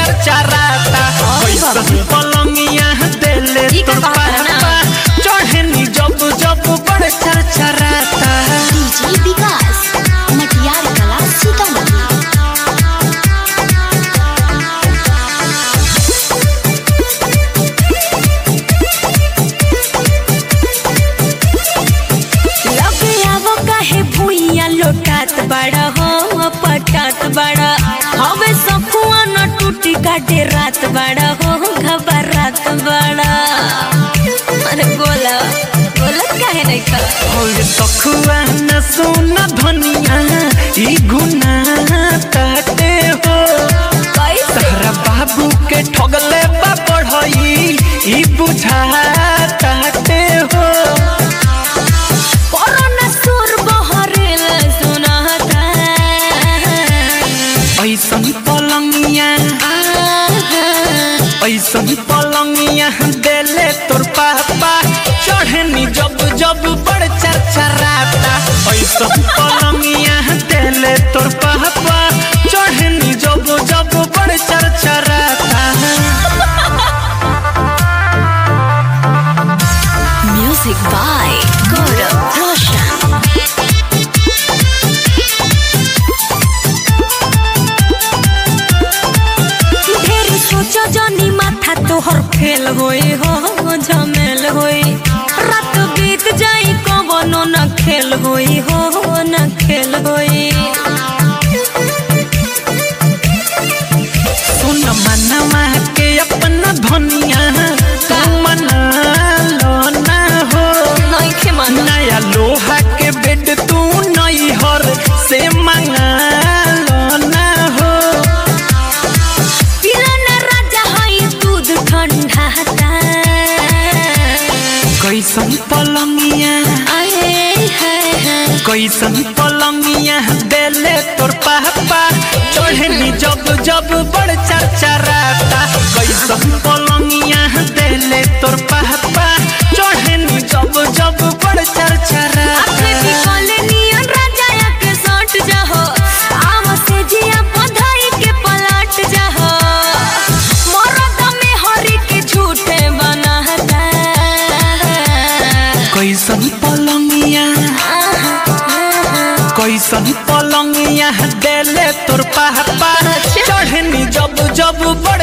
चरचराता कैसन पलंगिया देले ई का तोर कहता है ना? पापा चढ़नी जब जब बड़ चरचराता डीजे विकास मटियार कला सीतामढ़ी लगे आवो काहे भुइया लोटात बड़ा हो पटात बड़ा हवे सखुआ न टूटी काटे रात बड़ा हो घबरात बड़ा अरे बोला बोला काहे नहीं का और सखुआ न सुन धनिया ई गुना ताते हो कैसे तहरा बाबू के ठगले बा पढ़ई ई बुझा ताते हो कोरोना सुर बहरेल सुनाता ऐसन पलंगिया ऐसन पलंगिया देले तोर पापा चढ़नी जब जब बड़ चरचराता ऐसन पलंगिया देले तोर पापा चढ़नी जब जब बड़ चरचराता म्यूजिक बाय गौरव रोशन ढेर सोचो जनी माथा तोहर फेल होई हो झमेल होई रात बीत जाई कवनो न खेल होई हो न खेल होई सुन मनवा के अपना धनिया तू मना लो ना हो नहीं खे मानो नया लोहा के बेड तू नई हर से मंगा लो ना हो पिलाना राजा हई दूध ठंडा ता कैसन पलंगिया आए हाय हाय कैसन पलंगिया देले तोर पापा चढ़नी जब जब बड़ चरचराता कैसन पलंगिया देले तोर पापा चढ़नी जब जब बड़ अपने चरचराता बिकले नियन राजा के सट जाहो आम से जिया बधाई के पलट जाहो मरद में हरी के झूठे बनाता कैसन पलंगिया कैसन पलंगिया देले तोर पापा चढ़नी जब जब बड़